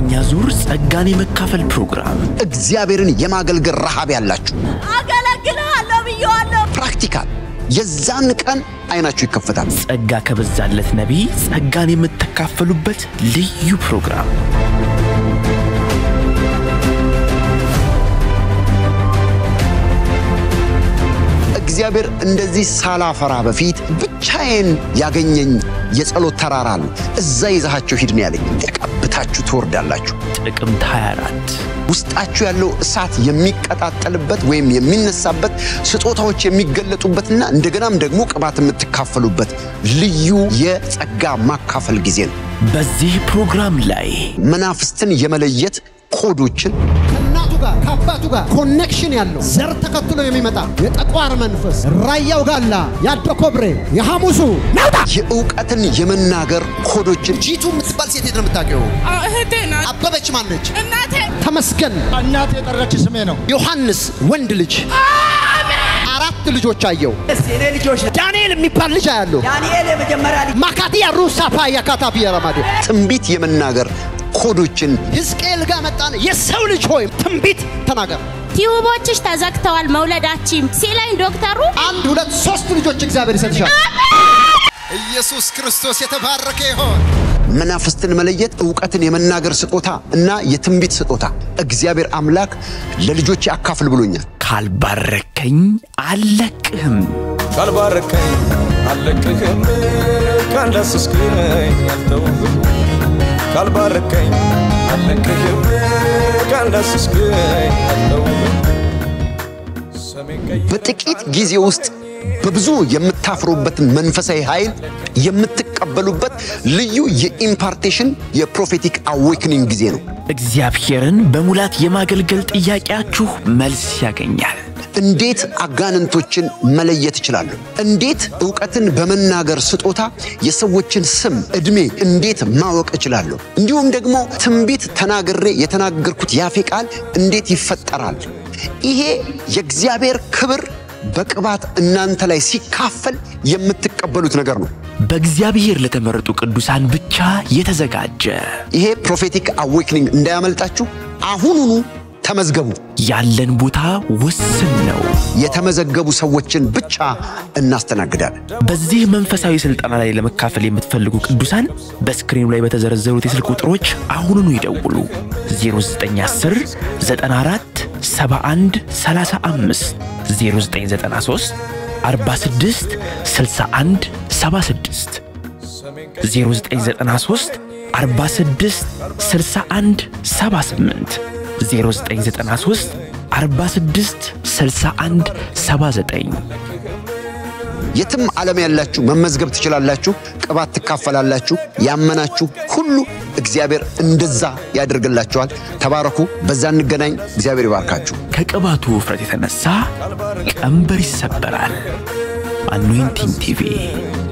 ሁለተኛ ዙር ጸጋን የመካፈል ፕሮግራም እግዚአብሔርን የማገልገል ረሃብ ያላችሁ አገለግልሃለሁ ብዬዋለሁ። ፕራክቲካል የዛን ቀን አይናችሁ ይከፈታል። ጸጋ ከበዛለት ነቢይ ጸጋን የምትካፈሉበት ልዩ ፕሮግራም እግዚአብሔር እንደዚህ ሳላፈራ በፊት ብቻዬን ያገኘኝ የጸሎት ተራራ አለ። እዛ ይዛሃቸው ሂድ ነው ያለኝ። ተቀብታችሁ ትወርዳላችሁ። ጥቅምት 24 ውስጣችሁ ያለው እሳት የሚቀጣጠልበት ወይም የሚነሳበት ስጦታዎች የሚገለጡበትና እንደገናም ደግሞ ቅባት የምትካፈሉበት ልዩ የጸጋ ማካፈል ጊዜ ነው። በዚህ ፕሮግራም ላይ መናፍስትን የመለየት ኮዶችን ከእናቱ ጋር ከአባቱ ጋር ኮኔክሽን ያለው ዘር ተከትሎ የሚመጣ የጠቋር መንፈስ ራያው ጋላ ያደ ኮብሬ የሐሙሱ ናውጣ የእውቀትን የመናገር ኮዶችን ጂቱ የምትባል ሴት የት ነው የምታውቂው? እህቴ ናት። አበበች ማነች? እናቴ ተመስገን እናት የጠራች ስሜ ነው። ዮሐንስ ወንድ ልጅ አራት ልጆች አየው። የኔ ልጆች ዳንኤል የሚባል ልጅ አያለሁ። ዳንኤል የመጀመሪያ ልጅ ማካቲያ ሩሳፓ ያካታቢ ረማዴ ትንቢት የመናገር ኮዶችን ሕዝቅኤል ጋር መጣን። የሰው ልጅ ሆይ ትንቢት ተናገር። ቲዩቦችሽ ተዘግተዋል መውለዳችም ሲለኝ ዶክተሩ አንድ ሁለት ሶስት ልጆች እግዚአብሔር ይሰጥሻል። ኢየሱስ ክርስቶስ የተባረከ ይሆን። መናፍስትን መለየት እውቀትን የመናገር ስጦታ እና የትንቢት ስጦታ እግዚአብሔር አምላክ ለልጆች አካፍል ብሎኛል። ካልባረከኝ አልለቅህም። ካልባረከኝ አልለቅህም፣ ካላስስክኝ አልተውህም። ካልባረከኝ አልለቅህም፣ ካላስስክኝ አልተውህም። ሰሜን ቀይ በጥቂት ጊዜ ውስጥ በብዙ የምታፍሩበትን መንፈሳዊ ኃይል የምትቀበሉበት ልዩ የኢምፓርቴሽን የፕሮፌቲክ አዌክኒንግ ጊዜ ነው። እግዚአብሔርን በሙላት የማገልገል ጥያቄያችሁ መልስ ያገኛል። እንዴት አጋንንቶችን መለየት እችላለሁ? እንዴት እውቀትን በመናገር ስጦታ የሰዎችን ስም፣ ዕድሜ እንዴት ማወቅ እችላለሁ? እንዲሁም ደግሞ ትንቢት ተናግሬ የተናገርኩት ያፌ ቃል እንዴት ይፈጠራል? ይሄ የእግዚአብሔር ክብር በቅባት እናንተ ላይ ሲካፈል የምትቀበሉት ነገር ነው። በእግዚአብሔር ለተመረጡ ቅዱሳን ብቻ የተዘጋጀ ይሄ ፕሮፌቲክ አዌክኒንግ እንዳያመልጣችሁ አሁኑኑ ተመዝገቡ። ያለን ቦታ ውስን ነው። የተመዘገቡ ሰዎችን ብቻ እናስተናግዳለን። በዚህ መንፈሳዊ ስልጠና ላይ ለመካፈል የምትፈልጉ ቅዱሳን በስክሪኑ ላይ በተዘረዘሩት የስልክ ቁጥሮች አሁኑኑ ይደውሉ። 0910 94 71 35 0993 46 61 76 0993 46 61 78 0993 46 61 79 የትም ዓለም ያላችሁ መመዝገብ ትችላላችሁ። ቅባት ትካፈላላችሁ። ያመናችሁ ሁሉ እግዚአብሔር እንደዛ ያደርግላችኋል። ተባረኩ። በዛ እንገናኝ። እግዚአብሔር ይባርካችሁ። ከቅባቱ ውፍረት የተነሳ ቀንበር ይሰበራል። አኖይንቲንግ ቲቪ